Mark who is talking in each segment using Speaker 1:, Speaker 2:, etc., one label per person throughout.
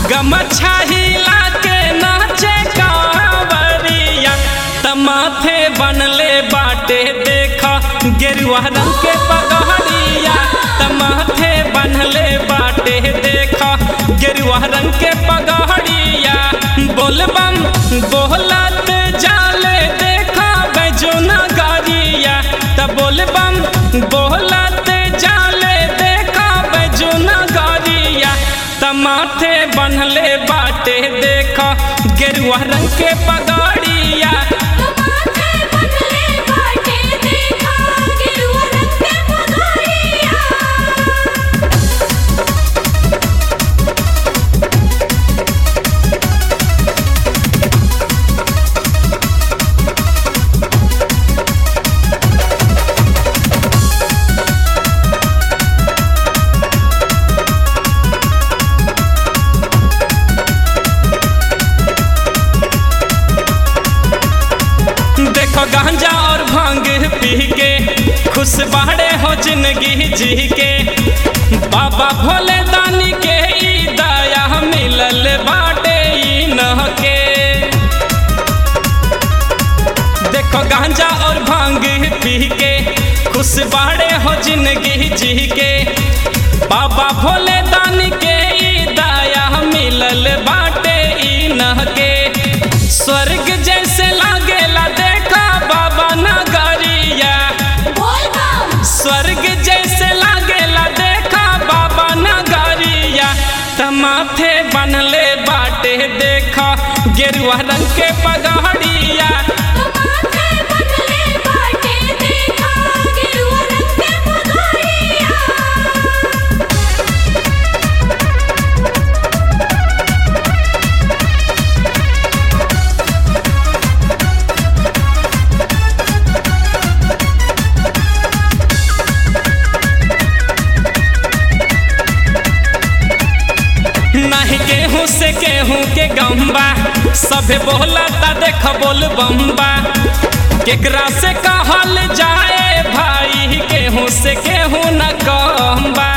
Speaker 1: गमछा हिला के नाचे कांवरिया तमाथे बनले बाटे देखा गेरुआ रंग के पगहरिया तमाथे बनले बाटे देखा गेरुआ रंग के पगहरिया बोलबम बोलत जाले देखा बैजुना गारिया त बोलबम बोलत जाले देखा बैजुना गारिया तमाथे बनले बाटे देखा गेरुआ रंग के पगड़िया
Speaker 2: तमाथे बनले बाटे देखा गेरुआ रंग के पगड़िया
Speaker 1: देखो गांजा और भांग पी के खुश बाड़े हो जिंदगी जी के बाबा भोले दानी के ई दया मिलल बाटे ई न के देखो गांजा और भांग पी के खुश बाड़े हो जिंदगी जी के बाबा भोले दानी के ई दया मिलल बाटे ई न के स्वर्ग जैसे लागेला देखा बाबा नगरिया
Speaker 2: बोल बम
Speaker 1: स्वर्ग जैसे लागेला देखा बाबा नगरिया तमाथे बनले बाटे देखा गेरुआ रंग के पगड़िया
Speaker 2: तमाथे बनले बाटे देखा गेरुआ रंग के पगड़िया
Speaker 1: नहीं गेहूँ से गेहूँ के गम्बा सभे बोला ता देख बोल बम्बा केकरा से कहल जाए भाई गेहूँ से गेहूँ न गम्बा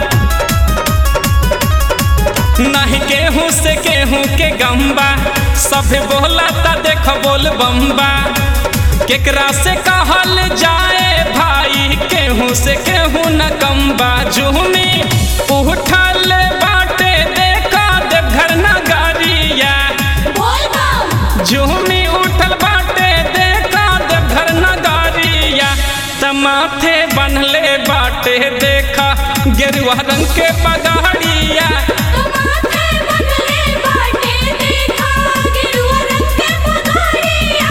Speaker 1: नहीं गेहूँ से गेहूँ के गम्बा सभे बोला ता देख बोल बम्बा केकरा से कहल जाए भाई केहूँ से केहूँ न कम्बा जुहमी उठल बाटे देखा देवघर नगरिया
Speaker 2: बोल बम
Speaker 1: जुहमी उठल बाटे देखा देवघर नगरिया तमाथे बनले बाटे देखा गेरुआ रंग के पगड़िया
Speaker 2: तमाथे बनले बाटे देखा गेरुआ रंग के पगड़िया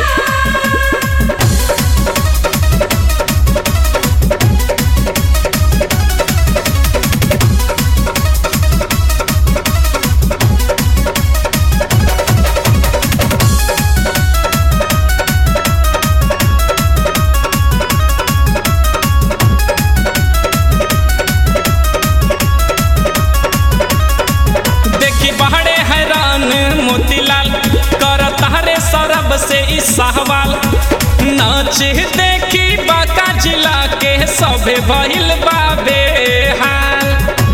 Speaker 1: देखी बहरे हैरान मोतीलाल कर तारे सरब से ई सहवाल नाच देखी बाका जिला के सभे भइल बाबे हाल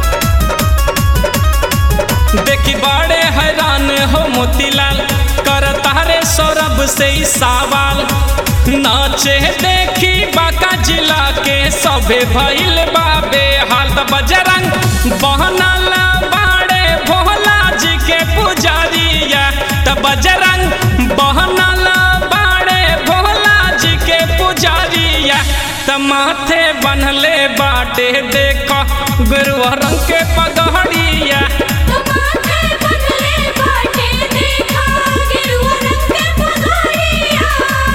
Speaker 1: देखी बड़े हैरान हो मोतीलाल कर तारे सौरभ से ई सवाल नाचे देखी बाका जिला के सभे भइल बाबे हाल त बजरंग बहनल बाड़े भोला जी के पुजारिया त बजरंग बहनल बाड़े भोला जी के पुजारिया त माथे बनले बाटे देख गुरुआ रंग के पगड़िया
Speaker 2: तमाथे बनले बाटे देखा गेरुआ रंग के पगड़िया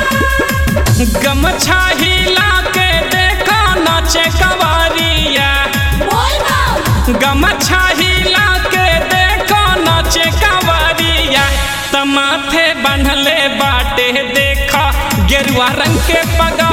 Speaker 1: गमछा हिला के देखा नाचे कवारिया
Speaker 2: बोल बम
Speaker 1: गमछा हिला के देखो नाचे कवारिया तमाथे बनले बाटे देखा गेरुआ रंग के पगा